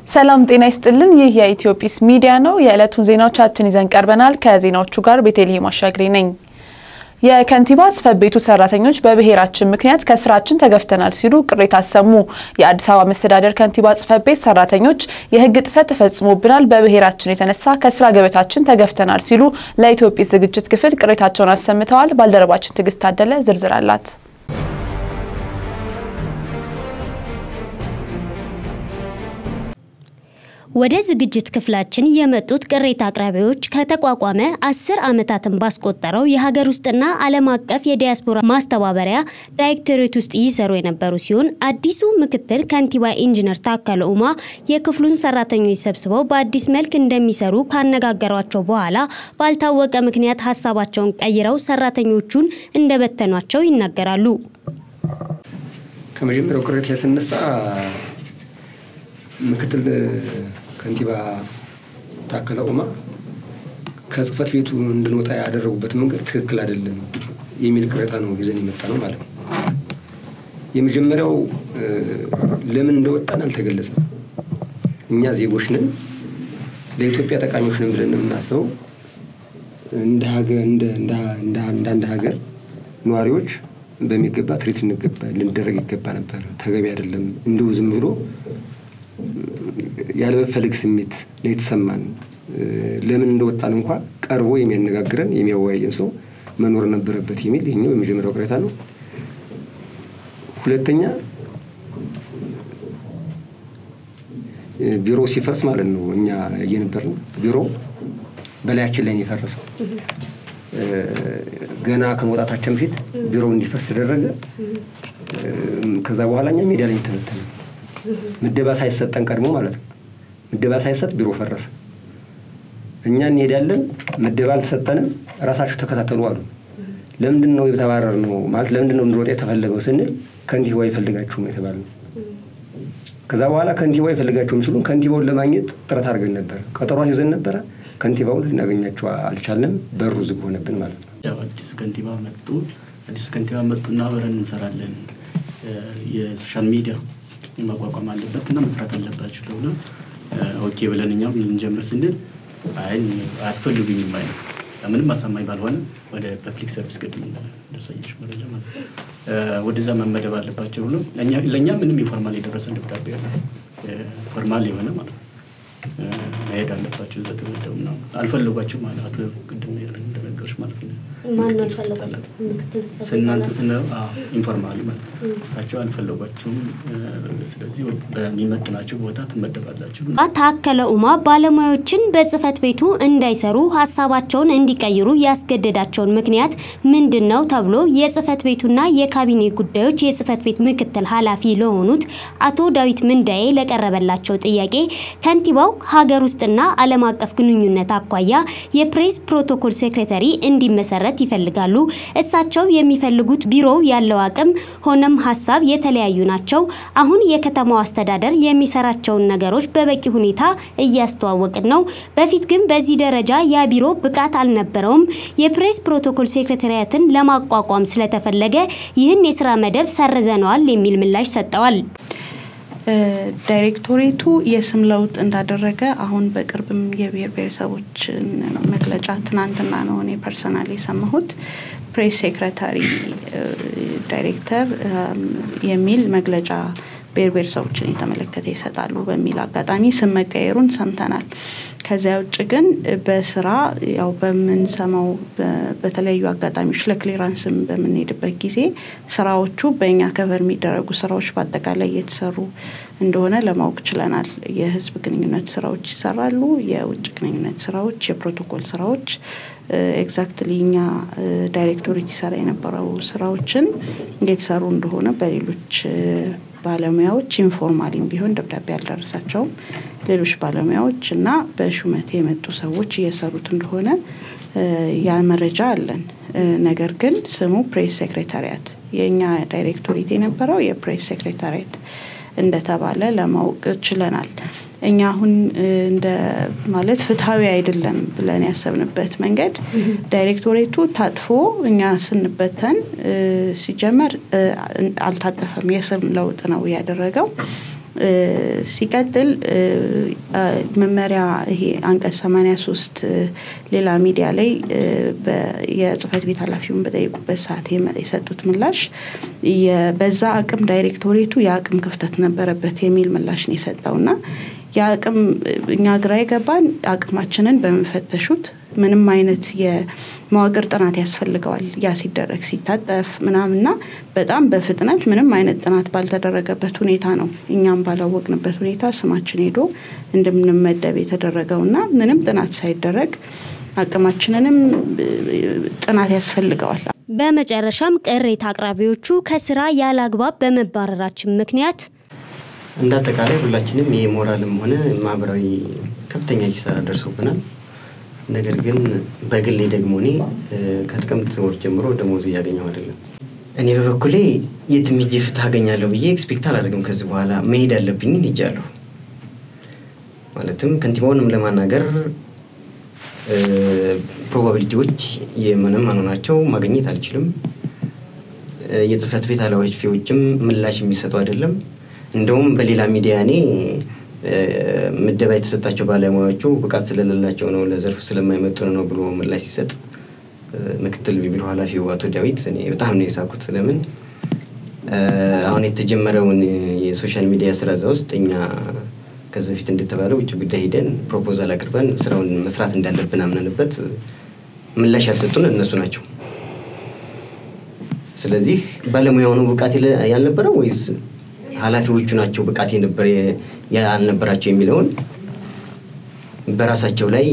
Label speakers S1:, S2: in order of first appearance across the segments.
S1: ሰላም ጤና ይስጥልን። ይህ የኢትዮጲስ ሚዲያ ነው። የዕለቱን ዜናዎቻችን ይዘን ቀርበናል። ከዜናዎቹ ጋር ቤተልሔም አሻግሬ ነኝ። የከንቲባ ጽሕፈት ቤቱ ሰራተኞች በብሔራችን ምክንያት ከስራችን ተገፍተናል ሲሉ ቅሬታ አሰሙ። የአዲስ አበባ መስተዳደር ከንቲባ ጽሕፈት ቤት ሰራተኞች የሕግ ጥሰት ተፈጽሞብናል፣ በብሔራችን የተነሳ ከስራ ገበታችን ተገፍተናል ሲሉ ለኢትዮጲስ ዝግጅት ክፍል ቅሬታቸውን አሰምተዋል። ባልደረባችን ትዕግስት ታደለ ዝርዝር አላት።
S2: ወደ ዝግጅት ክፍላችን የመጡት ቅሬታ አቅራቢዎች ከተቋቋመ አስር ዓመታትን ባስቆጠረው የሀገር ውስጥና ዓለም አቀፍ የዲያስፖራ ማስተባበሪያ ዳይሬክቶሬት ውስጥ ይሰሩ የነበሩ ሲሆን አዲሱ ምክትል ከንቲባ ኢንጂነር ታከለ ኡማ የክፍሉን ሰራተኞች ሰብስበው በአዲስ መልክ እንደሚሰሩ ካነጋገሯቸው በኋላ ባልታወቀ ምክንያት ሀሳባቸውን ቀይረው ሰራተኞቹን እንደበተኗቸው ይናገራሉ።
S3: ከመጀመሪያው ቅሬታ ስነሳ ምክትል ከንቲባ ታከለ ኡማ ከጽሕፈት ቤቱ እንድንወጣ ያደረጉበት መንገድ ትክክል አይደለም የሚል ቅሬታ ነው ይዘን የመጣ ነው ማለት ነው። የመጀመሪያው ለምን እንደወጣን አልተገለጸም። እኛ ዜጎች ነን፣ ለኢትዮጵያ ጠቃሚዎች ነን ብለን የምናስበው እንደ አንድ ሀገር ነዋሪዎች በሚገባ ትሪት ልንደረግ ይገባ ነበር። ተገቢ አይደለም። እንዲሁ ዝም ብሎ ያለመፈለግ ስሜት ነው የተሰማን። ለምን እንደወጣን እንኳ ቀርቦ የሚያነጋግረን የሚያወያየን ሰው መኖር ነበረበት የሚል ይህኛው የመጀመሪያው ቅሬታ ነው። ሁለተኛ ቢሮ ሲፈርስ ማለት ነው እኛ እየነበርን ቢሮ በላያችን ላይ ነው የፈረሰው። ገና ከመውጣታችን በፊት ቢሮው እንዲፈርስ ተደረገ። ከዛ በኋላ እኛ ሜዳ ላይ ተበተነ። ምደባ ሳይሰጠን ቀድሞ ማለት ነው። ምደባ ሳይሰጥ ቢሮ ፈረሰ። እኛ እንሄዳለን፣ ምደባ አልተሰጠንም፣ ራሳችሁ ተከታተሉ አሉ። ለምንድን ነው የተባረር ነው ማለት ለምንድን ነው እንድንወጣ የተፈለገው ስንል ከንቲባ አይፈልጋችሁም የተባለ ነው። ከዛ በኋላ ከንቲባ አይፈልጋችሁም ሲሉ ከንቲባውን ለማግኘት ጥረት አድርገን ነበር። ቀጠሮ ይዘን ነበረ። ከንቲባውን ልናገኛቸው አልቻለም። በሩ ዝግ ሆነብን ማለት ነው።
S4: ያው አዲሱ ከንቲባ መጡ። አዲሱ ከንቲባ መጡና አብረን እንሰራለን የሶሻል ሚዲያ ማቋቋም አለበት እና መስራት አለባችሁ ተብሎ ኦኬ ብለን እኛም ልንጀምር ስንል አይ አያስፈልጉኝም አይነት ምንም አሳማኝ ባልሆነ ወደ ፐብሊክ ሰርቪስ ቅድም እንደሳየች መረጃ ማለት ወደዛ መመደብ አለባቸው ብሎ ለእኛ ምንም ኢንፎርማል የደረሰን ደብዳቤ ያለ ፎርማል የሆነ ማለት ነው መሄድ አለባቸው እዛ ተመደቡ ነው አልፈለጓቸው ማለት አቶ ቅድም እንደነገሮች ማለት ነው ስናንተ ስነ ኢንፎርማሊ ማለት ነው እሳቸው አልፈለጓቸውም ስለዚህ በሚመጥናቸው ቦታ ትመደባላችሁ
S2: ታከለ ኡማ ባለሙያዎችን በጽህፈት ቤቱ እንዳይሰሩ ሀሳባቸውን እንዲቀይሩ ያስገደዳቸውን ምክንያት ምንድን ነው ተብሎ የጽህፈት ቤቱና የካቢኔ ጉዳዮች የጽህፈት ቤት ምክትል ኃላፊ ለሆኑት አቶ ዳዊት ምንዳዬ ለቀረበላቸው ጥያቄ ከንቲባው ሀገር ውስጥና ዓለም አቀፍ ግንኙነት አኳያ የፕሬስ ፕሮቶኮል ሴክሬታሪ እንዲመሰረት ይፈልጋሉ። እሳቸው የሚፈልጉት ቢሮው ያለው አቅም ሆነም ሀሳብ የተለያዩ ናቸው። አሁን የከተማው አስተዳደር የሚሰራቸውን ነገሮች በበቂ ሁኔታ እያስተዋወቅን ነው። በፊት ግን በዚህ ደረጃ ያ ቢሮ ብቃት አልነበረውም። የፕሬስ ፕሮቶኮል ሴክሬታሪያትን ለማቋቋም ስለተፈለገ ይህን የስራ መደብ ሰርዘነዋል የሚል ምላሽ ሰጠዋል።
S5: ዳይሬክቶሬቱ የስም ለውጥ እንዳደረገ አሁን በቅርብም የብሔር ብሔረሰቦች መግለጫ ትናንትና ነው እኔ ፐርሰናል የሰማሁት። ፕሬስ ሴክሬታሪ ዳይሬክተር የሚል መግለጫ ብሔር ብሔረሰቦችን የተመለከተ ይሰጣሉ በሚል አጋጣሚ ስም መቀየሩን ሰምተናል። ከዚያ ውጭ ግን በስራ ያው በምንሰማው በተለያዩ አጋጣሚዎች ለክሊራንስም በምንሄድበት ጊዜ ስራዎቹ በእኛ ከቨር የሚደረጉ ስራዎች በአጠቃላይ እየተሰሩ እንደሆነ ለማወቅ ችለናል። የህዝብ ግንኙነት ስራዎች ይሰራሉ። የውጭ ግንኙነት ስራዎች፣ የፕሮቶኮል ስራዎች ኤግዛክትሊ እኛ ዳይሬክቶሬት ይሰራ የነበረው ስራዎችን እየተሰሩ እንደሆነ በሌሎች ባለሙያዎች ኢንፎርማሊም ቢሆን ደብዳቤ ያልደረሳቸውም ሌሎች ባለሙያዎች እና በሹመት የመጡ ሰዎች እየሰሩት እንደሆነ ያ መረጃ አለን። ነገር ግን ስሙ ፕሬስ ሴክሬታሪያት የእኛ ዳይሬክቶሬት የነበረው የፕሬስ ሴክሬታሪያት እንደተባለ ለማወቅ ችለናል። እኛ አሁን እንደ ማለት ፍትሐዊ አይደለም ብለን ያሰብንበት መንገድ ዳይሬክቶሬቱ ታጥፎ እኛ ስንበተን ሲጀመር አልታጠፈም። የስም ለውጥ ነው ያደረገው። ሲቀጥል መመሪያ ይሄ አንቀጽ 83 ሌላ ሚዲያ ላይ የጽህፈት ቤት ኃላፊውን በጠየቁበት ሰዓት የሰጡት ምላሽ በዛ አቅም ዳይሬክቶሬቱ የአቅም ክፍተት ነበረበት የሚል ምላሽ ነው የሰጠውና የአቅም እኛ ግራ የገባን አቅማችንን በመፈተሹት ምንም አይነት የመዋቅር ጥናት ያስፈልገዋል። ያ ሲደረግ ሲታጠፍ ምናምና በጣም በፍጥነት ምንም አይነት ጥናት ባልተደረገበት ሁኔታ ነው እኛም ባላወቅንበት ሁኔታ ስማችን ሄዶ እንደምንመደብ የተደረገው እና ምንም ጥናት ሳይደረግ አቅማችንንም ጥናት ያስፈልገዋል።
S2: በመጨረሻም ቅሬታ አቅራቢዎቹ ከስራ ያለ አግባብ በመባረራችን ምክንያት
S6: እንደ አጠቃላይ ሁላችንም የሞራልም ሆነ ማህበራዊ ከፍተኛ ኪሳራ ደርሶብናል። ነገር ግን በግሌ ደግሞ እኔ ከጥቅምት ወር ጀምሮ ደሞዝ እያገኘው አይደለም። እኔ በበኩሌ የትም ሄጄ ፍትህ አገኛለሁ ብዬ ኤክስፔክት አላደርግም። ከዚህ በኋላ መሄድ ያለብኝን ሄጃለሁ። ማለትም ከንቲባውንም ለማናገር ፕሮባቢሊቲዎች የመነመኑ ናቸው። ማግኘት አልችልም። የጽህፈት ቤት ኃላፊዎችም ምላሽ የሚሰጡ አይደለም። እንደውም በሌላ ሚዲያ እኔ ምደባ የተሰጣቸው ባለሙያዎቹ ብቃት ስለሌላቸው ነው፣ ለዘርፉ ስለማይመጥኑ ነው ብሎ ምላሽ ሲሰጥ ምክትል ቢሮ ኃላፊው አቶ ዳዊት እኔ በጣም ነው የሳኩት። ለምን አሁን የተጀመረውን የሶሻል ሚዲያ ስራ እዛ ውስጥ እኛ ከዚህ በፊት እንደተባለው ውጭ ጉዳይ ሄደን ፕሮፖዛል አቅርበን ስራውን መስራት እንዳለብን አምነንበት ምላሽ ያልሰጡን እነሱ ናቸው። ስለዚህ ባለሙያው ነው ብቃት ያልነበረው ወይስ ኃላፊዎቹ ናቸው ብቃት ያልነበራቸው የሚለውን በራሳቸው ላይ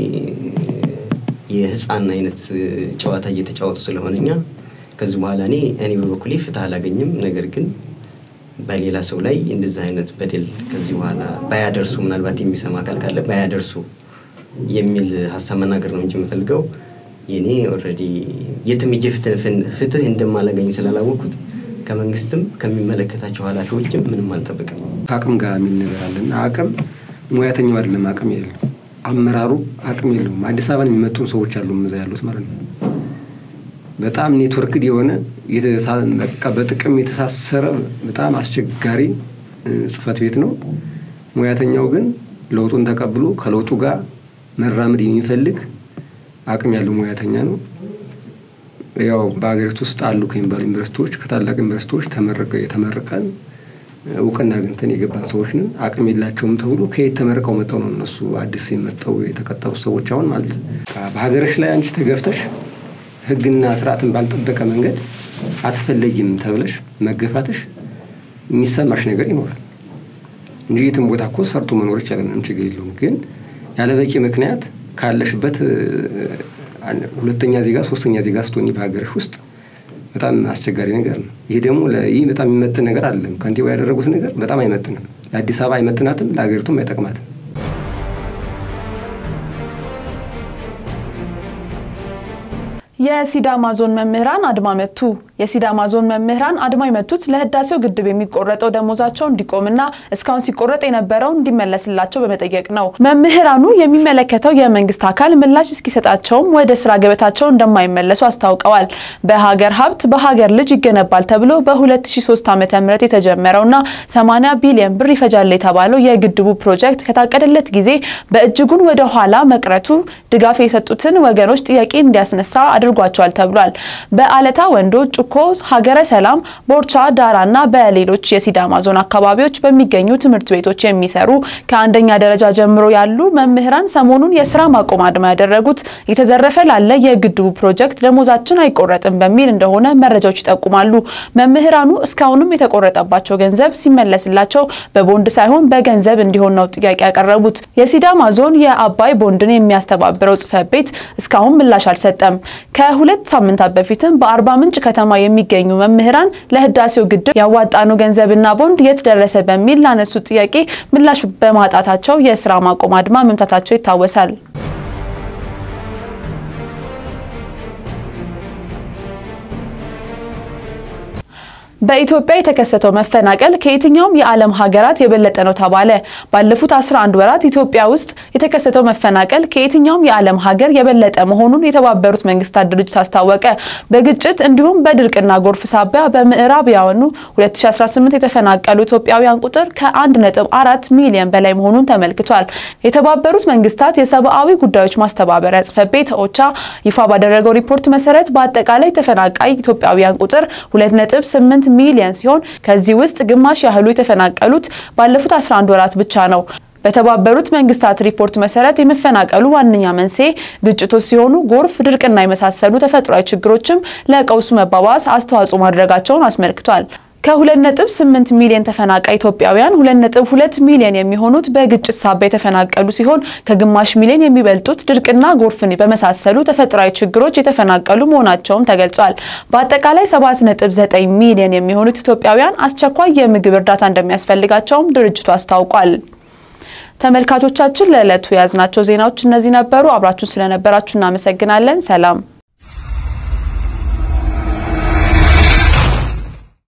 S6: የህፃን አይነት ጨዋታ እየተጫወቱ ስለሆነ እኛ ከዚህ በኋላ እኔ እኔ በበኩሌ ፍትህ አላገኝም። ነገር ግን በሌላ ሰው ላይ እንደዚህ አይነት በደል ከዚህ በኋላ ባያደርሱ ምናልባት የሚሰማ አካል ካለ ባያደርሱ የሚል ሀሳብ መናገር ነው እንጂ የምፈልገው የኔ ኦልሬዲ የትም ሄጄ ፍትህ እንደማላገኝ ስላላወቅኩት ከመንግስትም ከሚመለከታቸው ኃላፊዎችም ምንም አልጠብቅም።
S3: ከአቅም ጋር የሚል ነገር አለና አቅም ሙያተኛው አይደለም አቅም የለው አመራሩ አቅም የለውም። አዲስ አበባን የሚመጡን ሰዎች አሉ እዛ ያሉት ማለት ነው። በጣም ኔትወርክድ የሆነ በቃ በጥቅም የተሳሰረ በጣም አስቸጋሪ ጽህፈት ቤት ነው። ሙያተኛው ግን ለውጡን ተቀብሎ ከለውጡ ጋር መራመድ የሚፈልግ አቅም ያለው ሙያተኛ ነው። ያው በሀገሪቱ ውስጥ አሉ ከሚባሉ ዩኒቨርሲቲዎች ከታላቅ ዩኒቨርሲቲዎች የተመረቀን እውቅና አግኝተን የገባን ሰዎች ነን። አቅም የላቸውም ተብሎ ከየት ተመርቀው መጠው ነው እነሱ አዲስ የመጠው የተቀጠሩ ሰዎች አሁን ማለት በሀገርሽ ላይ አንቺ ተገፍተሽ ሕግና ስርዓትን ባልጠበቀ መንገድ አትፈለጊም ተብለሽ መገፋትሽ የሚሰማሽ ነገር ይኖራል እንጂ የትም ቦታ እኮ ሰርቶ መኖር ይቻላል፣ ምንም ችግር የለውም። ግን ያለ በቂ ምክንያት ካለሽበት ሁለተኛ ዜጋ ሶስተኛ ዜጋ ስትሆኚ በሀገርሽ ውስጥ በጣም አስቸጋሪ ነገር ነው። ይህ ደግሞ ይህ በጣም የሚመጥን ነገር አይደለም። ከንቲባ ያደረጉት ነገር በጣም አይመጥንም። ለአዲስ አበባ አይመጥናትም፣ ለሀገሪቱም አይጠቅማትም።
S1: የሲዳማ ዞን መምህራን አድማ መቱ። የሲዳማ ዞን መምህራን አድማ የመቱት ለህዳሴው ግድብ የሚቆረጠው ደሞዛቸው እንዲቆምና እስካሁን ሲቆረጥ የነበረው እንዲመለስላቸው በመጠየቅ ነው። መምህራኑ የሚመለከተው የመንግስት አካል ምላሽ እስኪሰጣቸውም ወደ ስራ ገበታቸው እንደማይመለሱ አስታውቀዋል። በሀገር ሀብት በሀገር ልጅ ይገነባል ተብሎ በ2003 ዓ.ም የተጀመረውና 80 ቢሊዮን ብር ይፈጃል የተባለው የግድቡ ፕሮጀክት ከታቀደለት ጊዜ በእጅጉን ወደ ኋላ መቅረቱ ድጋፍ የሰጡትን ወገኖች ጥያቄ እንዲያስነሳ አድርጓቸዋል ተብሏል። በአለታ ወንዶ፣ ጩኮ፣ ሀገረ ሰላም፣ ቦርቻ፣ ዳራና በሌሎች የሲዳማ ዞን አካባቢዎች በሚገኙ ትምህርት ቤቶች የሚሰሩ ከአንደኛ ደረጃ ጀምሮ ያሉ መምህራን ሰሞኑን የስራ ማቆም አድማ ያደረጉት የተዘረፈ ላለ የግድቡ ፕሮጀክት ደሞዛችን አይቆረጥም በሚል እንደሆነ መረጃዎች ይጠቁማሉ። መምህራኑ እስካሁንም የተቆረጠባቸው ገንዘብ ሲመለስላቸው በቦንድ ሳይሆን በገንዘብ እንዲሆን ነው ጥያቄ ያቀረቡት። የሲዳማ ዞን የአባይ ቦንድን የሚያስተባብረው ጽሕፈት ቤት እስካሁን ምላሽ አልሰጠም። ከሁለት ሳምንታት በፊትም በአርባ ምንጭ ከተማ የሚገኙ መምህራን ለህዳሴው ግድብ ያዋጣኑ ገንዘብና ቦንድ የት ደረሰ በሚል ላነሱት ጥያቄ ምላሽ በማጣታቸው የስራ ማቆም አድማ መምታታቸው ይታወሳል። በኢትዮጵያ የተከሰተው መፈናቀል ከየትኛውም የዓለም ሀገራት የበለጠ ነው ተባለ። ባለፉት 11 ወራት ኢትዮጵያ ውስጥ የተከሰተው መፈናቀል ከየትኛውም የዓለም ሀገር የበለጠ መሆኑን የተባበሩት መንግስታት ድርጅት አስታወቀ። በግጭት እንዲሁም በድርቅና ጎርፍ ሳቢያ በምዕራባውያኑ 2018 የተፈናቀሉ ኢትዮጵያውያን ቁጥር ከ1.4 ሚሊዮን በላይ መሆኑን ተመልክቷል። የተባበሩት መንግስታት የሰብአዊ ጉዳዮች ማስተባበሪያ ጽሕፈት ቤት ኦቻ ይፋ ባደረገው ሪፖርት መሰረት በአጠቃላይ ተፈናቃይ ኢትዮጵያውያን ቁጥር 2.8 ሚሊዮን ሲሆን ከዚህ ውስጥ ግማሽ ያህሉ የተፈናቀሉት ባለፉት 11 ወራት ብቻ ነው። በተባበሩት መንግስታት ሪፖርት መሰረት የመፈናቀሉ ዋነኛ መንስኤ ግጭቶች ሲሆኑ ጎርፍ፣ ድርቅና የመሳሰሉ ተፈጥሯዊ ችግሮችም ለቀውሱ መባባስ አስተዋጽኦ ማድረጋቸውን አስመልክቷል። ከ2.8 ሚሊዮን ተፈናቃይ ኢትዮጵያውያን 2.2 ሚሊዮን የሚሆኑት በግጭት ሳቢያ የተፈናቀሉ ሲሆን ከግማሽ ሚሊዮን የሚበልጡት ድርቅና ጎርፍን በመሳሰሉ ተፈጥሯዊ ችግሮች የተፈናቀሉ መሆናቸውም ተገልጿል። በአጠቃላይ 7.9 ሚሊዮን የሚሆኑት ኢትዮጵያውያን አስቸኳይ የምግብ እርዳታ እንደሚያስፈልጋቸውም ድርጅቱ አስታውቋል። ተመልካቾቻችን ለዕለቱ የያዝናቸው ዜናዎች እነዚህ ነበሩ። አብራችሁን ስለነበራችሁ እናመሰግናለን። ሰላም